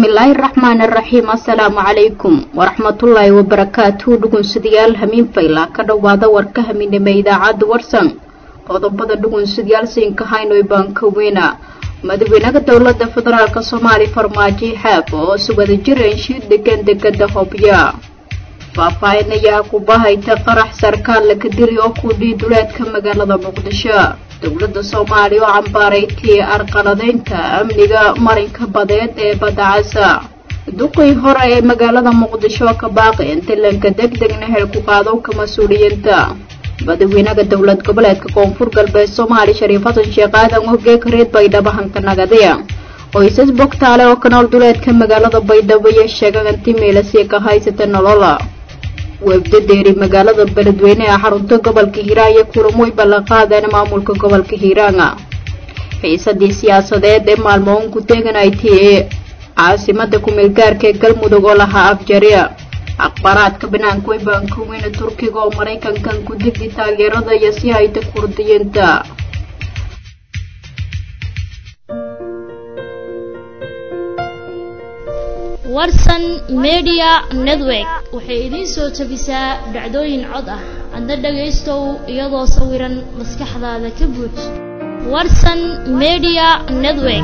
bismillaahi raxmaani raxiim assalaamu calaykum waraxmatullaahi wabarakaatuhu dhugunsidayaal hamiin fayla ka dhowaada warka haminime idaacadda warsan qodobada dhugunsidayaal siinka haynoy baan ka weyna madaxweynaha dowlada federaalk soomaaliya farmaajo xaab oo sugada jireen shiir degan degada hobya faahfaahin ayaa ku bahayta qarax sarkaal laga dili oo ku dhii duleedka magaalada muqdisho dowladda soomaaliya oo cambaaraytay arqaladeynta amniga marinka badeed ee badda casa duqii hore ee magaalada muqdisho ka baaqi intilanka deg degna hel ku qaadowka mas-uuliyiinta madaxweynaha dowlad goboleedka koonfur galbeed soomaaliya shariif xasan sheekh aadan ogeeg reed baydhabo hankanagadiya qoysas bogtaale oo ka nool duleedka magaalada baydhabo iyo sheegan inti meelasii ka haysata nolola webdadeeri magaalada beledweyne ee xarunta gobolka hiiraan iyo kulamoy ballanqaadeen maamulka gobolka hiiraana xiisadii siyaasadeed ee maalmoon ku teeganaytay ee caasimada kumeelgaarka ee galmudug oo lahaa afjariya akhbaaraadka banaanka way baankaweyne turkiga oo maraykankan ku digdi taageerada iyo si hayta kurdiyiinta warsan media network waxay idiin soo jabisaa dhacdooyin cod ah adna dhagaystow iyadoo sawiran maskaxdaada ka buuj warsan media network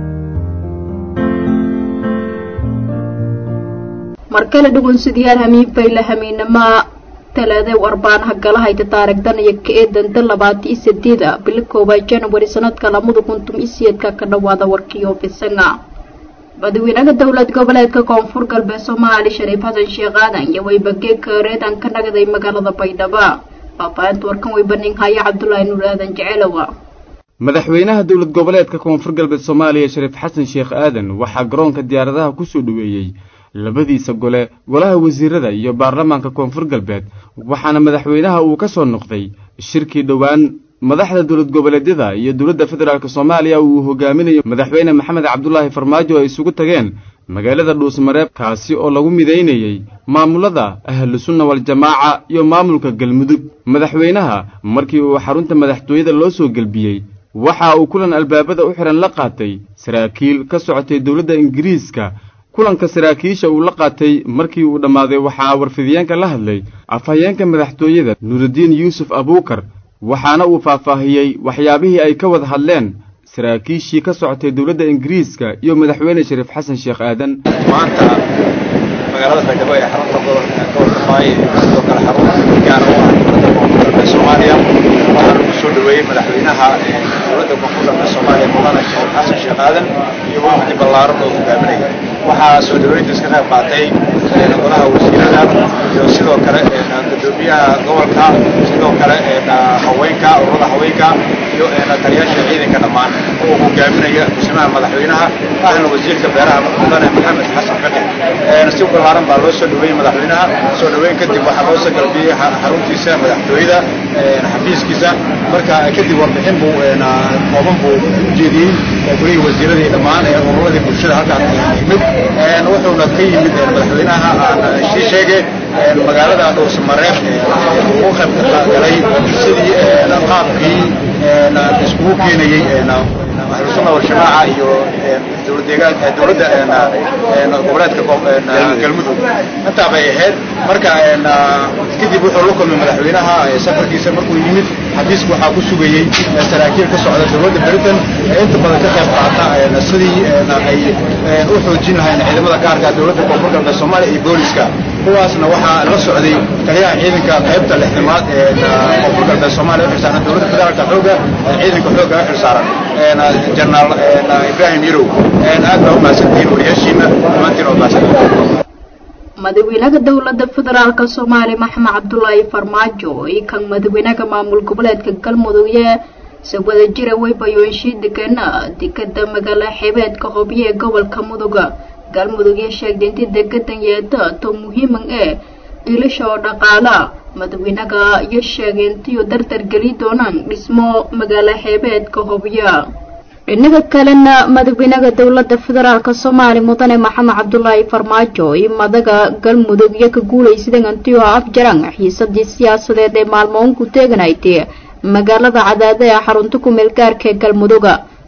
markale dhugunsidayaal hamiin fayla hamiinama talaade warbaanaha galahayta taarigdan iyo ka-eedanta labaata iyo sideeda bilo koowaad janawari sanadka lamada kuntum iyo siyeedka ka dhawaada warkii oofisanga madaxweynaha dowlad goboleedka koonfur galbeed soomaaliya shariif xasan sheekh aadan iyo weybageeka reedan ka nagday magaalada baydhabo faafaahinta warkan weybaning haya cabdulaahi nuur aadan jeceelowa madaxweynaha dowlad goboleedka koonfur galbeed soomaaliya shariif xasan sheekh aadan waxaa garoonka diyaaradaha ku soo dhoweeyey labadiisa gole golaha wasiirada iyo baarlamaanka koonfur galbeed waxaana madaxweynaha uu ka soo noqday shirkii dhowaan madaxda dowlad goboleedyada iyo dowladda federaalk soomaaliya uu hogaaminayo madaxweyne maxamed cabdulaahi farmaajo ay isugu tageen magaalada dhuusmareeb kaasi oo lagu midaynayey maamulada ahlu sunna waljamaaca iyo maamulka galmudug madaxweynaha markii uu xarunta madaxtooyada loo soo gelbiyey waxa uu kulan albaabada u xihan la qaatay saraakiil ka socotay dowladda ingiriiska kulanka saraakiisha uu la qaatay markii uu dhammaaday waxaa warfidiyeenka la hadlay afhayeenka madaxtooyada nuurudiin yuusuf abuukar waxaana uu faahfaahiyey waxyaabihii ay ka wada hadleen saraakiishii ka socotay dowladda ingiriiska iyo madaxweyne shariif xasan sheekh aadan maanta magaalada baydhabo ee xarunta gobolka faaye sidoo kale xarun gaar u ah dowladda koonfur galbeed soomaaliya waxaana ku soo dhoweeyey madaxweynaha dowladda koonfur galbeed soomaaliya mudane shariif xasan sheekh aadan iyo wafdi ballaaran oo hogaaminaya waxaa soo dhoweyntiis ka qayb qaatay golaha wasiirada iyo sidoo kale gudoomiyaha gobolka sidoo kale haweenka ururada haweenka iyo taliyaasha ciidanka dhammaan oo hogaaminaya masimaha madaxweynaha ahna wasiirka beeraha mudane maxamed xasan faqi si ballaaran baa loo soo dhoweeyey madaxweynaha soo dhoweyn kadib waxaa loo soo galbiyey xaruntiisa madaxtooyada xafiiskiisa marka kadib warbixin buu kooban buu ujeediyey golihii wasiiradii dhammaan ee ururadii bulshada halkaan yimid wuxuuna ka yimid madaxweynaha aan sii sheegay magaalada dhuusmareeb uu qayb galay sidii qaabkii iskugu keenayey ahlusunna waljamaaca iyo dowladda goboleedka galmudug intaa bay ahayd marka kadib wuxuu la kulmay madaxweynaha safarkiisa markuu yimid xafiiska waxaa ku sugayey saraakiil ka socda dowladda britain ee inta badan ka qayb qaata sidii ay u xoojin lahayn ciidamada gaarka dowladda koonfur galbeed soomaaliya iyo booliska kuwaasna waxaa la socday taliyaha ciidanka qaybta lixdamaad ee koonfur galbeed soomaaliya u xilsaaran dowladda federaalka xooga ciidanka xooga u xilsaaran jenaraal ibrahim yarow aad baa u mahadsantihiin wariyaashiina dhammaantiin oo mahadsantihiin madaxweynaha dowlada federaalk soomaaliya maxamed cabdulaahi farmaajo iyo kan madaxweynaha maamul goboleedka galmudug ee sawada jira weybayoonshii degana dekada magaala xeebeedka hobyo ee gobolka muduga galmudug iyo sheegday intii degadan yeeda to muhiiman ee iilasha oo dhaqaala madaxweynaha iyo sheegay intiiu dardar geli doonaan dhismo magaala xeebeedka hobyo dhinaga kalena madaxweynaha dowlada federaalk soomaaliya mudane maxamed cabdulaahi farmaajo iyo madaga galmudug iyo ka guulaysadan antiyo afjaran xiisadii siyaasadeed ee maalmoon ku teeganaytay magaalada cadaada ee xarunta kumeel gaarka ee galmuduga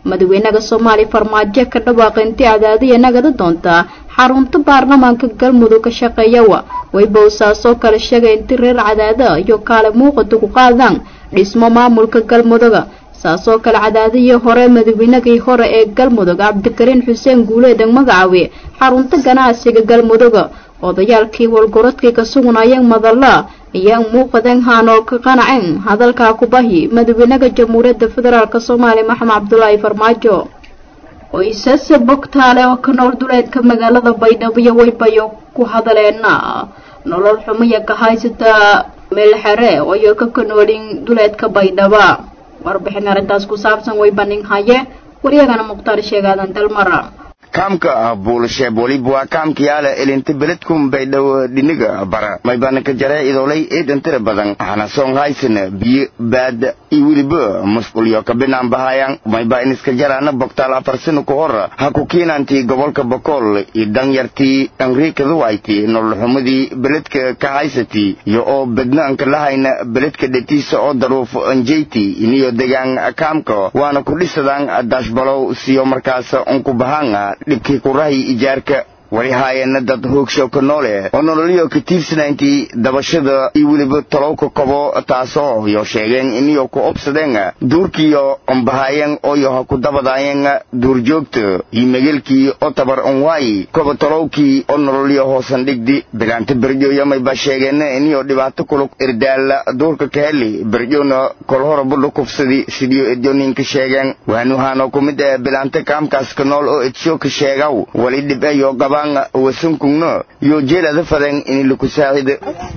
madaxweynaha soomaaliya farmaajo ka dhawaaqay intii cadaadiya nagada doontaa xarunta baarlamaanka galmudug ka shaqeeyawa waybowsaasoo kale sheegay intii reer cadaada iyo kaale muuqata ku qaadaan dhismo maamulka galmuduga saasoo kale cadaadihii hore madaxweynagii hore ee galmudug cabdikariin xuseen guuleedan magacaawe xarunta ganacsiga galmuduga odayaalkii walgorodkii ka sugnayeen madalla ayaa muuqadeen haan oo ka qanaceen hadalkaa kubahi madaxweynaha jamhuuriyadda federaalk soomaaliya maxamed cabdulaahi farmaajo qoysasa bogtaale oo ka nool duleedka magaalada baydhabo iyo waybayo ku hadaleena nolol xumaya ka haysata meelxere oyo ka kanoolin duleedka baydhaba warbixin arrintaas ku saabsan way banin haye waryagana mukhtaar sheegaadan dalmara kaamka buulsheeb weliba waa kaamkayaala elinta beledkum baydhow dhiniga bara maybanaka jaree idolay eedan tira badan hana song haysana biyo baad iyo weliba musqulyo kabinaan bahayaan mayba iniska jaraana bogtaal afar sano ka hor ha ku kiinantii gobolka bokool iyo danyartii anriikaduwayti nololxumadii beledka ka haysatii iyo oo bednaanka lahayna beledka dhetiisa oo daruuf anjeyti iniyo degaan kaamka waana ku dhisadaan daashbalow siyo markaas unku bahaan dhibkii kurahay ijaarka wali haayeenna dad hoogshow ka noole oo nololyo ka tiirsanayntii dabashada iyo weliba talowka kobo taasoo yo sheegeen iniyo ku obsadeen duurkiyo ombahaayeen ooyo ha ku dabadaayeen duurjoogta iyo megelkii oo tabar onwaayi koba talowkii oo nololyo hoosan dhigdi bilaanta berjoyamayba sheegeen iniyo dhibaato kulug irdaala duurka ka heli berjona kolhora budha kufsadi sidiyo edyoninka sheegeen waanuhaanoo ku mid ee bilaanta kaamkaas ka nool oo edsho ka sheegaw wali dhib eyo qaba wasankugna yo jeelada faden ini laku saacida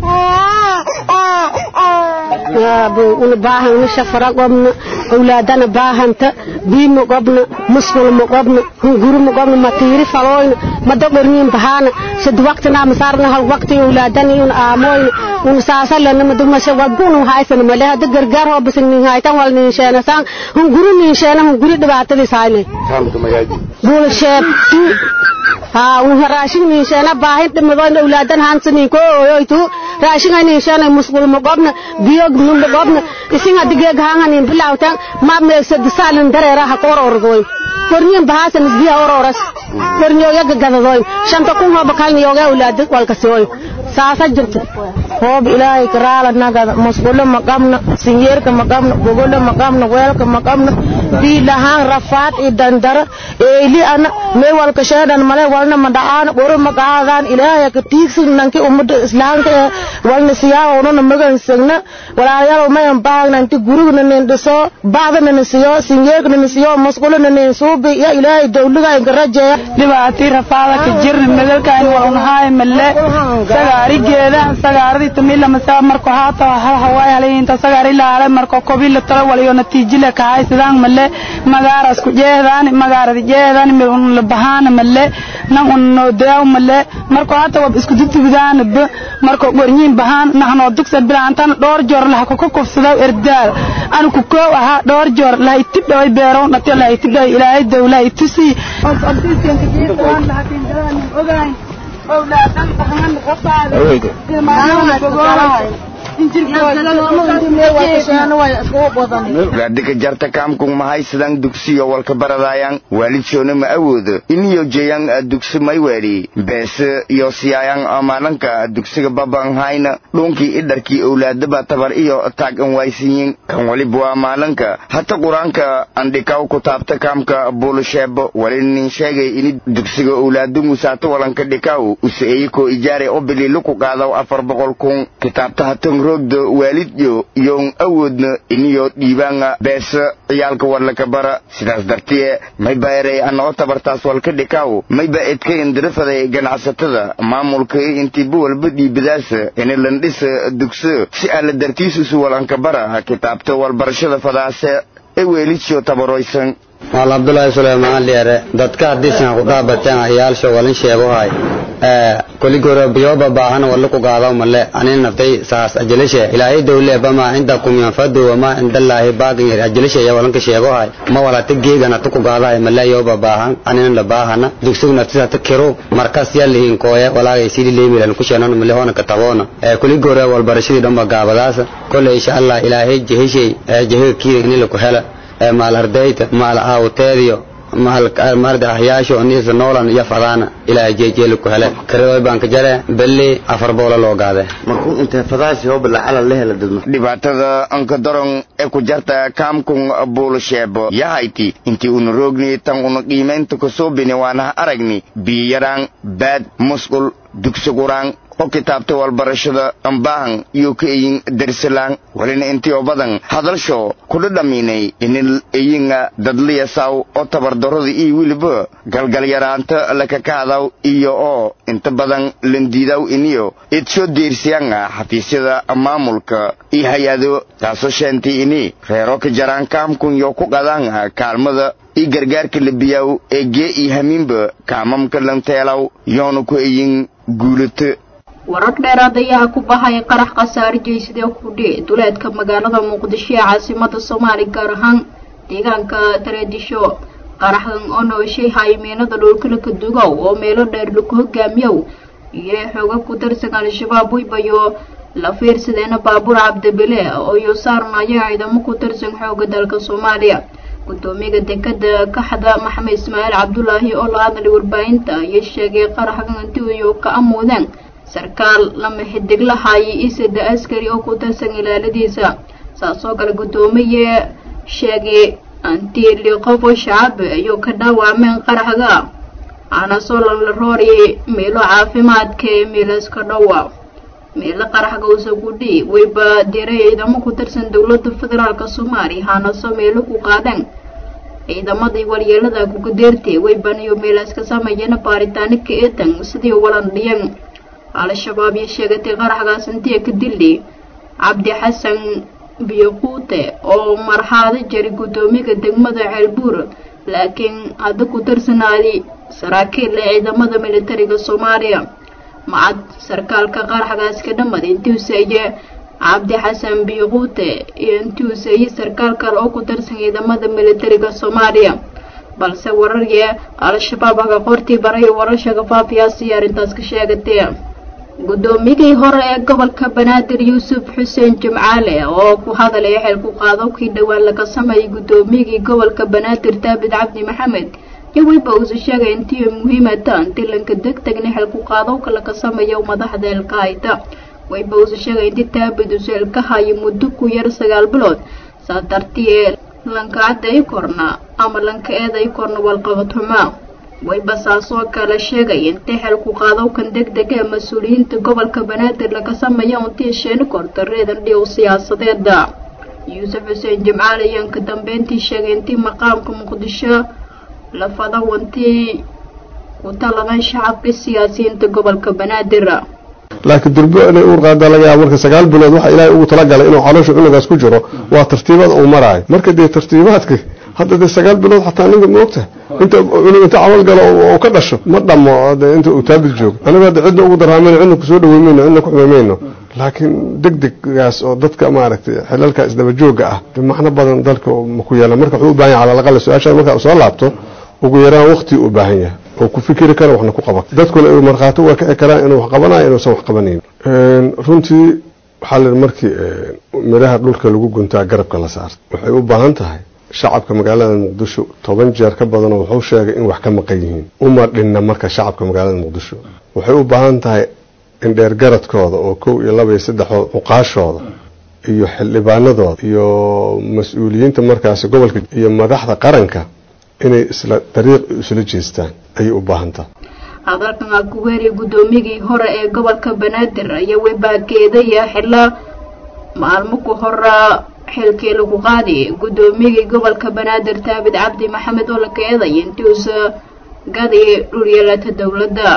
una baahan una shafara qobna awlaadana baahanta biima qobna musqulma qobna hunguruma qobna matiiri faloyna madogorniin bahaana sad waqtina masaarna hal waqti awlaadana una aamoyna una saasalana madumasha wadbunu haysana male hada gargaar hoobasin nin haytan wal nin sheena saan hunguru nin sheena hunguri dhibaatadis hayne buulsheeb haa unha raashin nin sheena baahin dhimadoyna awlaadan hansanin ko oyoytu raashin nin sheena musqulma qobna biyo numba qobna isin hadigee gahanganin bilawtan ma meegsad saalin dareera ha kororgoy korniin bahaasan isbiya ororas korniyooga gadadoy shanta kun hooba kalni yooga awlaad walkasiyoy saasa jirta hoob ilaahay karaala nagada musqulo ma qabno sinyeerka ma qabno gogolo ma qabno weelka ma qabno bii lahaan rafaad i dandara eeli ana mee walka sheedan male walna ma dhacaan qoro ma qaadaan ilaahay ka tiigsin nanki ummada islaamka ee walna siyaawonona magansagna walaalayaal mayan baagna inti gurigna nin dhiso baadana nin siyo sinyeerka nin siyo musqulona nin suubi ya ilaahay dawliga inka rajeeya dhibaatii rafaada ka jirna megalkaan walnahaay malle sagaarigeeda sagaaradii tumila masaa marko haata hal hawaay halayinta sagaari laale marko kobila tala waliyo natiijile kahay sidaan malle magaaras ku jeehdaan magaaradi jeehdaan mil un la bahaana malle nan un no deew malle marko hata wab isku dutubidaan b marko gornyiin bahaan nahnoo dugsa bilaantan dhowr joor laha kuka kufsadaw erdaal anu ku koow ahaa dhowr joor laha itib dhaway beerow dhatiyo laha itib dhaway ilaahay dawlaha itusi gaadhika jarta kaamkung mahay sidaan dugsiyo walka baradayaan waalidsoona ma awoodo iniyo jeeyaan dugsi mayweedhi beese iyo siyaayaan amaalanka dugsiga babanhayna dhuunkii idharkii owlaadaba tabar iyo taag an waysiyin kan waliba waa maalanka hata qur-aanka andhikaw ku taabta kaamka buulusheebo wali nin sheegay ini dugsiga owlaadu musaato walanka dhikaw useeyikoo ijaare oo bililu ku qaadaw afar boqol kun kitaabta hatan roogda waalidyo iyoon awoodna iniyo dhiibaanga beesa ciyaalka warlaka bara sidaas dartiye mayba erey anoo tabartaas walka dhikaw mayba edka indirafaday ganacsatada maamulka intiiba walba dhiibadaasa ina landhisa dugso si alla dartiisusu walanka bara kitaabta walbarashada fadaase ee weelidsyo tabaroysan maal abdullaahi suleymaan liere dadka hadiisan ku dhaabateen ayaalsho walin sheegohay koligoro biyoba baahan wala ku gaadaw male anin naftay saas ajilishe ilaahay dawle bama indakum yanfadu wama indallaahi baaqin ajilishe ya walanka sheegohay ma walata geegana tu ku gaadahay male yoba baahan anin la baahana dugsugna tisa ta kiro markas yalihin kooye walaagay sidi leemilan ku sheenan male hona katabona koligoro walbarashadii dhanba gaabadaasa kole insha allah ilaahay jehishay jehiga kiida inila ku hela maal ardayda maal aawteediyo maarda ahyaasho niisa noolan iyo fadaana ilaa jeejeeli ku hele kareoy baan ka jare belli afar boola loo gaade markuu intee fadaasi hooba lacala la hela dadma dhibaatada anka daron ee ku jarta kaamkun buulasheebo yahayti intii una roogni tan una qiimaynta kusuubini waana aragni biyaraan baad musqul dugsuguraan oo kitaabta walbarashada ambaahan iyo ka eyin darsalaan walina intii oo badan hadalsho kudha dhamiinay inil eyinga dadliyasaw oo tabardarrada iyo weliba galgalyaraanta lakakahadaw iyo oo inta badan landiidaw iniyo id soo deersiyanga xafiisyada maamulka iyo hay-ado taasoo sheentay ini reero ka jaraan kaamkun yo ku qadaanga kaalmada iyo gargaarka labiyaw ee gee iyo hamiinba kaamamka lanteelaw yoona ku eyin guulato warar dheeraad ayaa ku bahaya qarax khasaare jeysadee kudhe duleedka magaalada muqdisho ee caasimada soomaaliya gaar ahaan deegaanka tareedisho qaraxdan oo nooshay haymiinada dhulkalaka dugow oo meelo dheer laku hogaamiyow iyo xooga ku darsan al-shabaab weybayo la fiirsadeena baabuur cabdibile oo iyo saarnaya ciidamo ku darsan xooga dalka soomaaliya gudoomiyaga dekada kaxda maxamed ismaaciil cabdulaahi oo la hadlay warbaahinta iyo sheegay qaraxgan intiiyo ka amuudeen sarkaal lama xidig la haayay isada askari oo ku darsan ilaaladiisa saasoo kale guddoomiye sheegay antiili qof oo shacab ayuu ka dhaawacmeen qaraxga aana soo lanla rooriyay meelo caafimaadka ee meelaska dhowa meelo qaraxga usa gudhi wayba diray ciidamo ku darsan dowladda federaalk soomaaliya haana soo meelo ku qaadeen ciidamadii walyeelada kugadeertay waybaniyo meelaaska sameeyana baaritaano ka eedan sidii walan dhiyan al-shabaab iyo sheegatay qaraxgaas intiya ka dili cabdi xasan biyoquute oo marxaado jari guddoomiyaga degmada ceelbuur laakiin hadda ku darsanaaday saraakiil ee ciidamada militariga soomaaliya macad sarkaalka qaraxgaas ka dhamad intiuseeye cabdi xasan biyoquute iyo intiuseeye sarkaal kale oo ku darsan ciidamada militariga soomaaliya balse wararye al-shabaab haka qortii baray warasha kafaafiyaasi arrintaas ka sheegatay guddoomiyadii hore ee gobolka banaadir yuusuf xuseen jimcaale oo ku hadalaya xeelku qaado kii dhowaan laga sameeyay guddoomiyagii gobolka banaadir daabid cabdi maxamed iyo weyba uusa sheegay intii muhiimata dilanka deg tegna xeelku qaadowka laga sameeyo madaxda elkahayta weyba uusa sheegay intii daabid uusa elkahayo muddo ku yar sagaal bilood saa dartii lanka cadday korna ama lanka eeday korna walqabad xumaa wayba saasoo kale sheegay intay xeelku qaadowkan deg dega ee mas-uuliyiinta gobolka banaadir laga sameeya untii sheeni korta reedan dhiw siyaasadeeda yuusuf xuseen jimcaal ayaan ka dambeyntii sheegay intii maqaamka muqdisho la fado wantii ku taladan shacabka siyaasiyiinta gobolka banaadir laakiin durbo inay uur qaadaa laga yaaba marka sagaal bilood waxa ilaahay ugu talagalay inuu caloosha cunugaas ku jiro waa tartiibada uu maraayo marka dee tartiibaadka hadda dee sagaal bilood xataa ninka moogta inta cunug inta camal galo oo ka dhasho ma dhamo inta uu taabid joogo anigu hadda cidna ugu daraamayno cidna kusoo dhaweymayno cidna ku xumaymayno laakiin deg deggaas oo dadka maaragtay xilalka isdaba joogga ah de macno badan dalka maku yeelan marka wuxuu u baahan yahay calalaqale su-aashaada markaa soo laabto ugu yaraan waqti u baahan yahay oo ku fikiri kara waxna ku qaban dadkuna ay markhaato waa kici karaan inuu wax qabanayo inuusan wax qabanayn runtii waxaa la markii midhaha dhulka lagu guntaa garabka la saarta waxay u baahan tahay shacabka magaalada muqdisho toban jeer ka badanoo wuxuu sheegay in wax ka maqan yihiin uma dhinna marka shacabka magaalada muqdisho waxay u baahan tahay in dheergaradkooda oo kow iyo laba iyo saddexood cuqaashooda iyo xildhibaanadooda iyo mas-uuliyiinta markaasi gobolka iyo madaxda qaranka inay isla dariiq isla jeestaan ayay u baahan tahay hadalkan aa ku weeriya guddoomiyagii hore ee gobolka banaadir ayaa webaageedaya xilla maalmo ku hora xilkii lagu qaadi guddoomiyagii gobolka banaadir taabid cabdi maxamed oo la keeday intiuusa gadi dhulyeelata dowladda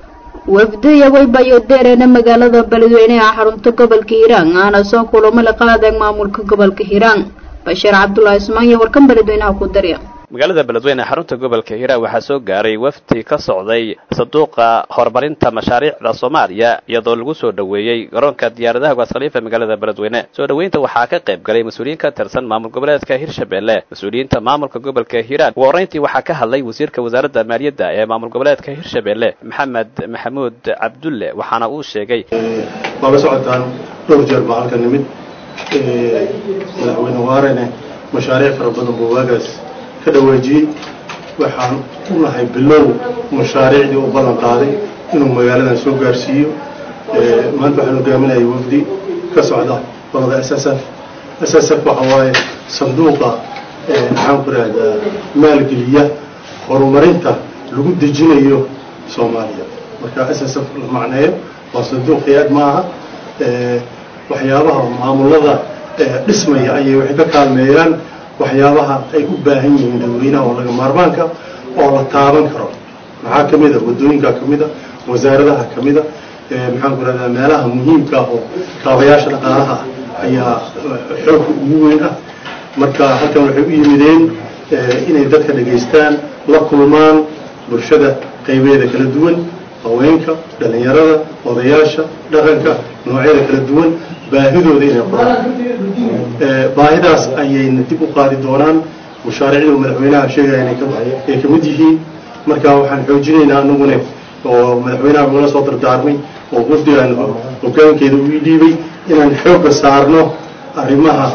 wafdiya weybayo deereena magaalada beledweyne ee xarunta gobolka hiiraan aana soo kulamo la qaadeen maamulka gobolka hiiraan bashiir cabdulaahi ismaan iyo warkan beledweynaha ku darya magaalada beledweyne ee xarunta gobolka hiiraan waxaa soo gaaray wafdi ka socday sanduuqa horumarinta mashaariicda soomaaliya iyadoo lagu soo dhoweeyey garoonka diyaaradaha gaas khaliifa magaalada beledweyne soo dhoweynta waxaa ka qayb galay mas-uuliyiin ka tirsan maamul goboleedka hirshabelle mas-uuliyiinta maamulka gobolka hiiraan ugu horreyntii waxaa ka hadlay wasiirka wasaaradda maaliyadda ee maamul goboleedka hirshabelle maxamed maxamuud cabdulle waxaana uu sheegay waa la socotaan dhowr jeer baa halka nimid madaxweyne waarene mashaariic fara badan buu waagaas ka dhawaajiyey waxaan u nahay bilow mashaariicdii u ballan qaaday inuu magaaladan soo gaarsiiyo maanta waxaan hogaaminaya wafdi ka socda qolada s s f s s f waxa waaye sanduuqa maxaan ku rahdaa maalgeliya horumarinta lagu dejinayo soomaaliya marka s s f la macneeyo waa sanduuq hay-ad ma aha waxyaabaha maamulada dhismaya ayay waxay ka kaalmeeyaan waxyaabaha ay u baahan yihiin dadweynaha oo laga maarmaanka oo la taaban karo maxaa ka mid a waddooyinkaa ka mid a wasaaradaha ka mid a maxaan ku rahdaa meelaha muhiimka ah oo kaabayaasha dhaqaalaha ayaa xoogka ugu weyn ah marka halkan waxay u yimideen inay dadka dhegaystaan la kulmaan bulshada qaybeeda kala duwan haweenka dhallinyarada odayaasha dhaqanka noocyada kala duwan baahidooda inay qoraan baahidaas ayayna dib u qaadi doonaan mashaariicdu madaxweynaha sheegaya inay ka mid yihiin marka waxaan xoojinaynaa anagune oo madaxweynaha ugala soo dardaarmay oo wafdigan hogaankeeda uu dhiibay inaan xoogga saarno arrimaha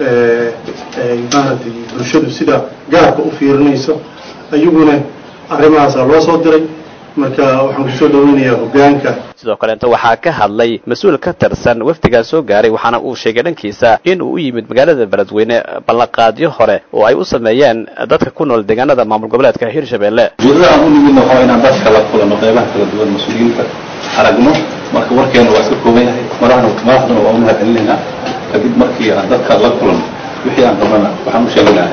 maaragtay bulshadu sida gaarka u fiirinayso ayaguna arrimahaasaa loo soo diray marka waxaan kusoo dhaweynayaa hogaanka sidoo kaleeta waxaa ka hadlay mas-uul ka tirsan wafdigaa soo gaaray waxaana uu sheegay dhankiisa in uu u yimid magaalada beledweyne ballanqaadyo hore oo ay u sameeyeen dadka ku nool deegaanada maamul goboleedka hirshabelle ujeedada aan u nimidna waxaa inaan dadka la kulano qeybaha kala duwan mas-uuliyiinta aragno marka warkeena waa iska kooban yahay madaxna madaxduna waa u mahad celinaynaa kadib markii aan dadka la kulano wixii aan qabnana waxaan u sheegaynaa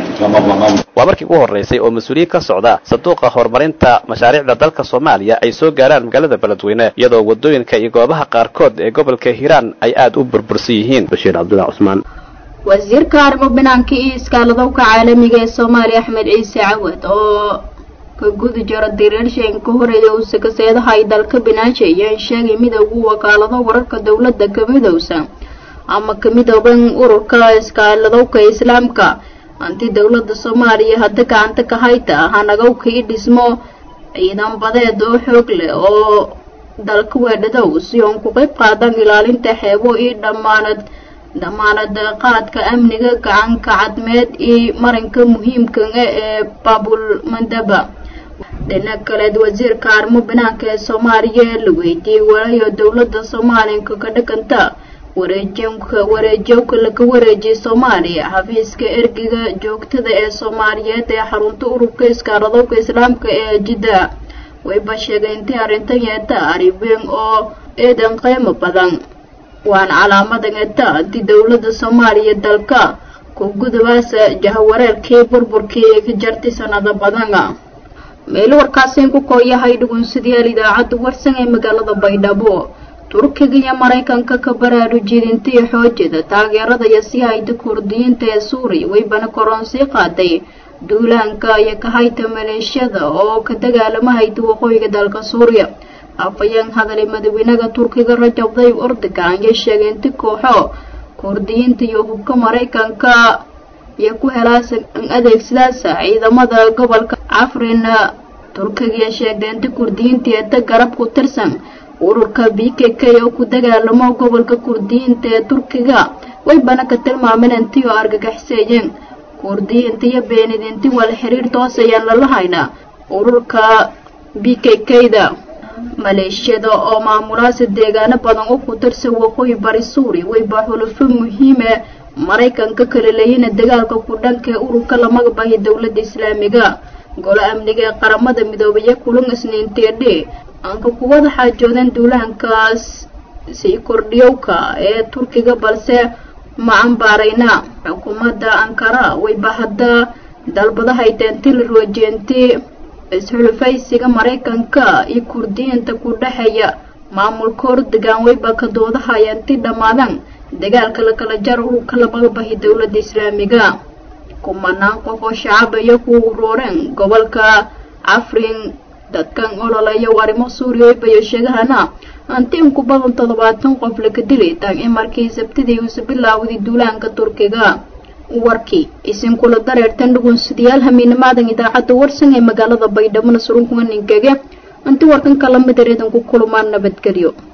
waa markii ugu horreysay oo mas-uuliyiin ka socda sanduuqa horumarinta mashaariicda dalka soomaaliya ay soo gaaraan magaalada beledweyne iyadoo waddooyinka iyo goobaha qaarkood ee gobolka hiiraan ay aad u burbursan yihiin bashiir cabdullahi cusmaan wasiirka arrimo banaanka iyo iskaaladowka caalamiga ee soomaaliya axmed ciise cawad oo ka gudi jira diriirshan ka horeeya uu sakaseedaha ay dalka binaaja ayaan sheegay midowga wakaalado wararka dowladda ka midowsa ama ka midooban ururka iskaaladowka islaamka hanti dowladda soomaaliya hadda gacanta ka hayta hanagowka i dhismo ciidan badeed oo xoog leh oo dalka weedhadow si oon ku qayb qaadan ilaalinta xeebo iyo dhammaanad dhammaanad qaadka amniga gacanka cadmeed iyo marinka muhiimka ee baabul mandaba dhinac kaleed wasiirka arrimo banaanka ee soomaaliya la weydiiyey walayo dowladda soomaaliyanka ka dhakanta wareejinka wareejowka laga wareejiyay soomaaliya xafiiska ergiga joogtada ee soomaaliyeed ee xarunta ururka iskaaradowka islaamka ee jidda wayba sheegay intay arrintan yeeta aribeen oo eedan qiimo badan waana calaamadan eeta intii dowladda soomaaliya dalka ku gudabaasa jahawareerkii burburkii ee ka jartay sanado badana meel warkaasiin ku kooyahay dhugunsidayaal idaacadda warsan ee magaalada baydhabo turkiga iyo maraykanka ka baraarujidintii xoojida taageerada iyo si hayda kurdiyiinta ee suuriya waybana koroonsii qaaday duulaanka iyo ka hayta maleeshiyada oo ka dagaalama hayta waqooyiga dalka suuriya afayeen hadalay madaxweynaha turkiga rajab tayyib erdogan ayay sheegay inti kooxo kurdiyiinta iyo hubka maraykanka iyo ku helaasa adeegsadaasa ciidamada gobolka cafrin turkiga sheegday inti kurdiyiinta eeta garab ku tirsan ururka b k k oo ku dagaalamo gobolka kurdiyiinta ee turkiga waybana ka tilmaameen intii oo argagaxseeyeen kurdiyiinta iyo beenidinti wala xiriir toos ayaan lala haynaa ururka b k k-da maleeshiyada oo maamulaasi deegaano badan u ku tirsan waqooyi bari suuriya wayba xulufo muhiime maraykanka kala leeyina dagaalka ku dhanka ee ururka lamaga bahi dowladda islaamiga golo amniga ee qaramada midoobaya kulan isniinteedhe aanka kuwada xaajoodan duulahankaas sii kordhiyowka ee turkiga balse ma cambaarayna xukuumadda ankara wayba hadda dalbadahayteenti la roojeenti is-xulufaysiga maraykanka iyo kurdiyiinta ku dhexeeya maamulka ordogan wayba ka doodahayanti dhammaadan dagaalka lakala jar ururka lamaga bahi dowladda islaamiga kumanaan qof oo shacab iyo ku urooreen gobolka cafrin dadkan ololaya arrimo suuriya waybayo sheegahana hanti in ku badan toddobaatan qof laka dilay tan in markii sabtidii uusa bilaawday duulaanka turkiga warkii isinkula dareertan dhugunsidayaal hamiinamaadan idaacadda warsan ee magaalada baydhabo surunkuga ninkege inti warkan kala mid areedan ku kulumaan nabadgelyo